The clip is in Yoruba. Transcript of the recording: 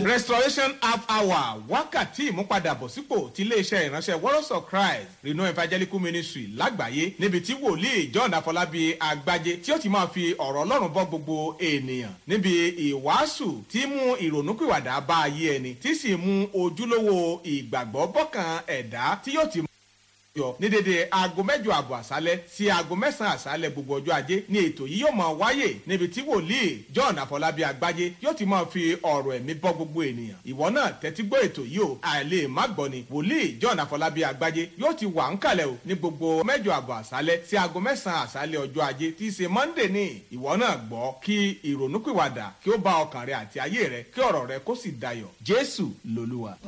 restoration half hour wákàtí ìmúpadàbọ̀sípò ti iléeṣẹ́ ìránṣẹ́ warriors of christ reno evangelical ministry lágbàáyé níbi tí wòlíì john afọlábí àgbájé tí ó ti máa fi ọ̀rọ̀ ọlọ́run bọ́ gbogbo ènìyàn níbi ìwàásù tí mú ìrònúpìwàdà bá ayé ẹni tí sì mú ojúlówó ìgbàgbọ́ bọ́kàn ẹ̀dá tí yóò ti yọ ní dédé aago mẹ́jọ àbọ̀ àṣálẹ́ sí aago mẹ́sàn-án àṣálẹ́ gbogbo ọjọ́ ajé ní ètò yìí yóò máa wáyé níbi tí wòlíì john àfọlábí àgbájé yóò ti máa fi ọ̀rọ̀ ẹ̀mí bọ́ gbogbo ènìyàn ìwọ náà tẹ́tí gbọ́ ètò yìí o àìlè má gbọ́ ni wòlíì john àfọlábí àgbájé yóò ti wà ń kalẹ̀ o ní gbogbo mẹ́jọ àbọ̀ àṣálẹ́ sí aago mẹ́sàn-án àṣálẹ́ ọjọ́ ajé tí í ṣe monday ní ìwọ náà gbọ́ kí ìrònúpìwàdà kí ó bá ọkàn rẹ àti ayé rẹ kí ọ̀rọ̀ rẹ kó sì dayọ̀ jésù lolúwa.